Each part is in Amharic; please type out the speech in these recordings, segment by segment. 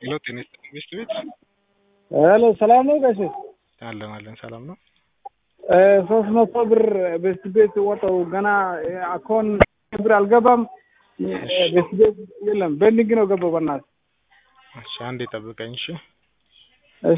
ሄሎ ጤና ይስጥልኝ ቤስት ቤት ሄሎ ሰላም ነው ጋሼ? አለን አለን ሰላም ነው። ሶስት መቶ ብር ቤስት ቤት ወጣው ገና አኮን ብር አልገባም። ቤስት ቤት የለም ቤንዲንግ ነው ገባው። በእናትህ እሺ አንዴ ጠብቀኝ እሺ። እሺ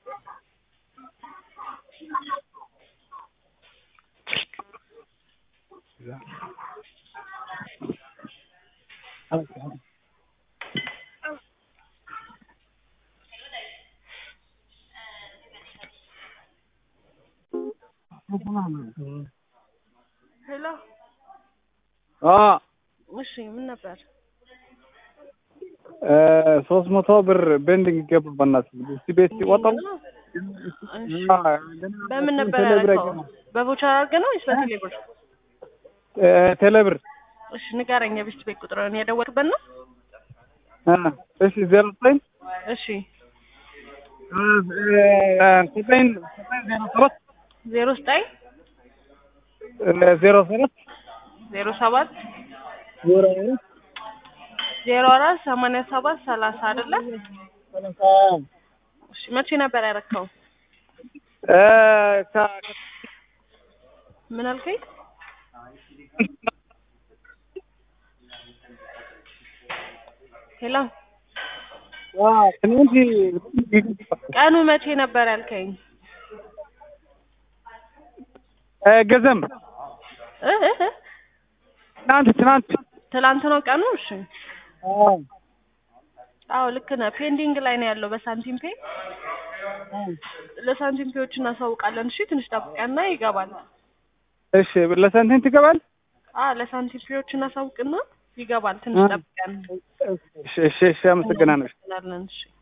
ሄሎ አ እሺ፣ ምን ነበር? ሶስት መቶ ብር ቤንዲንግ ገባ። በእናትህ ቤስት ቤት ወጣው። እሺ፣ በምን ነበር ያደረገው? በቮቸር አድርገህ ነው ወይስ በቴሌ ብር? ቴሌብር እሺ፣ ንገረኝ። የቤስት ቤት ቁጥርን የደወልክበት ነው? እሺ ዜሮ ዘጠኝ እሺ፣ ዘጠኝ ዜሮ ሰባት ዜሮ ዘጠኝ ዜሮ ሰባት ዜሮ ሰባት ዜሮ አራት ዜሮ አራት ሰማንያ ሰባት ሰላሳ አይደለ? እሺ፣ መቼ ነበር ያደረከው? ምን አልከኝ? ሄሎ ቀኑ መቼ ነበር ያልከኝ? ገዘም እ እ እ ትናንት ትናንት ትላንት ነው ቀኑ። እሺ አዎ ልክ ነህ። ፔንዲንግ ላይ ነው ያለው በሳንቲም ፔ። ለሳንቲም ፔዎች እናሳውቃለን። እሺ ትንሽ ጠብቀና ይገባል። እሺ ለሳንቲም ትገባል። አዎ ለሳንቲም ፔዎች እናሳውቅና ይገባል። ትንሽ ጠብቀን እሺ እሺ እሺ አመሰግናለሁ። እናለን። እሺ